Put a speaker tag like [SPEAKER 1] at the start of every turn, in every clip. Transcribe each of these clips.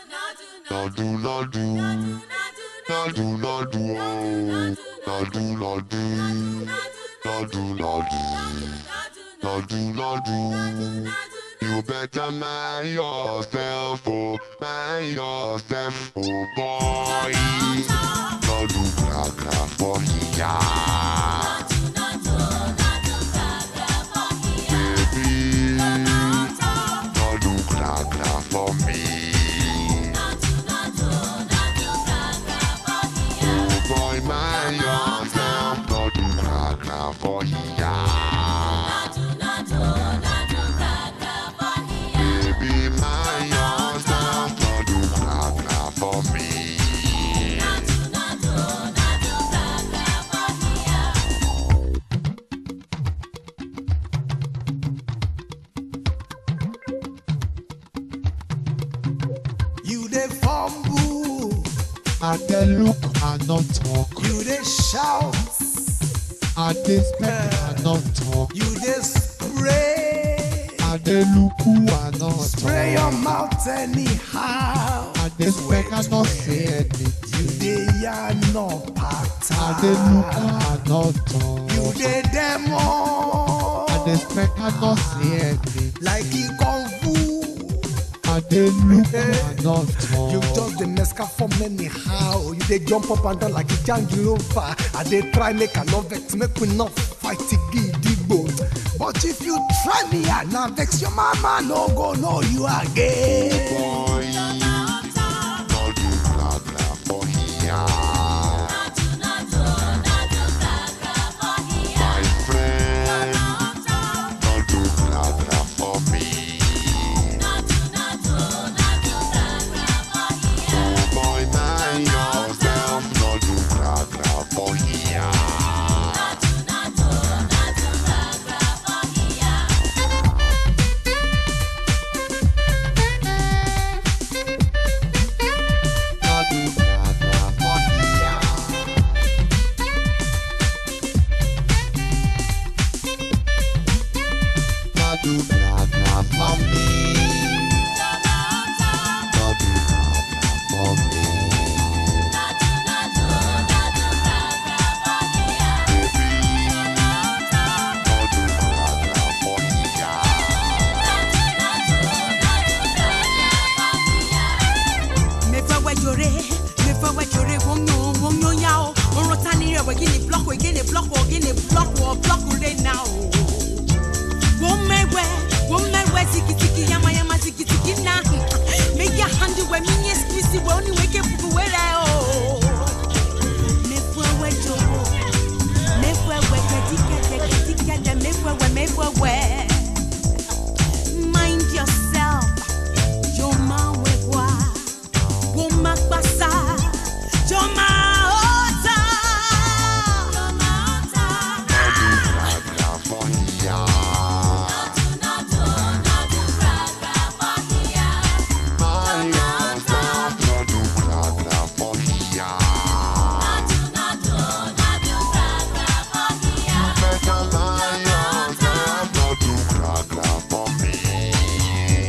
[SPEAKER 1] Nadu nadu, nadu nadu, oh. nadu nadu, nadu nadu, nadu nadu. You better mind yourself, oh, mind yourself, oh boy. Nadu gra gra for ya, baby. Nadu gra gra for me. Oh boy, mind yourself, nadu gra gra for ya. Baby, mind yourself, nadu gra gra for me.
[SPEAKER 2] You dey fumble,
[SPEAKER 3] I dey look and not talk.
[SPEAKER 2] you dey shout,
[SPEAKER 3] I dey speak and not talk.
[SPEAKER 2] you dey spray.
[SPEAKER 3] I dey look who and not
[SPEAKER 2] Spray your
[SPEAKER 3] talk.
[SPEAKER 2] mouth anyhow.
[SPEAKER 3] I dey speak and not say
[SPEAKER 2] You
[SPEAKER 3] anything.
[SPEAKER 2] dey yarn no
[SPEAKER 3] I dey look
[SPEAKER 2] pattern.
[SPEAKER 3] and not talk.
[SPEAKER 2] You dey demo.
[SPEAKER 3] I dey speak and not say anything.
[SPEAKER 2] like e kung fu.
[SPEAKER 3] I dey look and not
[SPEAKER 2] You
[SPEAKER 3] talk.
[SPEAKER 2] just dey mesca form anyhow. You dey jump up and down like a jangilova. I dey try make I no vex, make we not fight gidigbo. But if you try me, I na vex your mama no go know you again.
[SPEAKER 1] Boy, nadu gra gra for ya. My friend, nadu gra gra for me. Oh boy, mind yourself, nadu gra gra for ya.
[SPEAKER 3] Nadu gra gra for ya. Nadu gra gra for me. Nadu gra gra for me.
[SPEAKER 1] Nadu gra gra for ya.
[SPEAKER 4] mefewe jore mefewe jore wonyo wonyo yao orota ni rewe gini block we gini block wo gini block wo block ure now womewe womewe tiki tiki yama yama tiki tiki na make your hand we minye squeeze we only wake up were o mefewe joro mefewe kedike kedike de mefewe mefewe mind yourself Joma wegwa, woma kpasa, joma ota.
[SPEAKER 1] Gra gra for ya. Mind yourself, nadu gra gra for ya. Better mind yourself, nadu gra gra for me.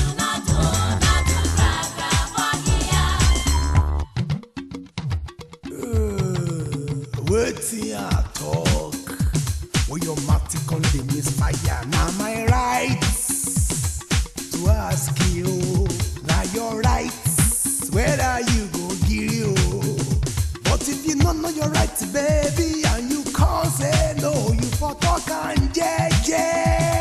[SPEAKER 2] Wetin I talk? When your mouth come dey misfire, na my right to ask you. Na your right whether you go gree o. But if you no know your right, baby, and you come say no, you for talk am jeje.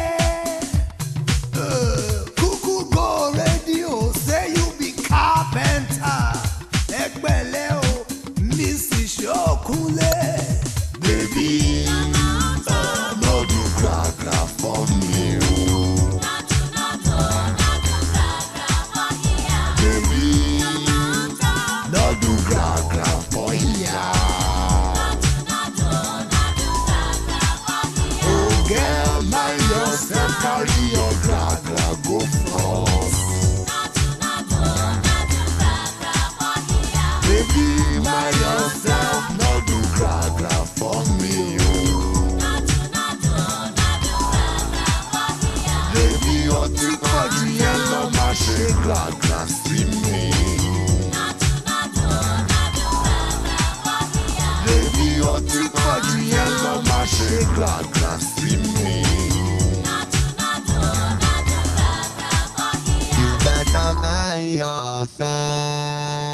[SPEAKER 2] Uh, Kuku go radio say you be carpenter. Ẹgbẹ́lẹ́ o, Mrs. Ṣókúnlé.
[SPEAKER 1] Baby, nadu gra gra for me. oh. Baby, nadu gra gra for ya. Oh girl, mind yourself, carry your gra gra go front. Baby, mind yourself, nadu gra gra for me. oh. Baby, ọtí pọ̀ jù yẹn lọ máa ṣe gra gra sí mi. glad glad see me. You better mind yourself.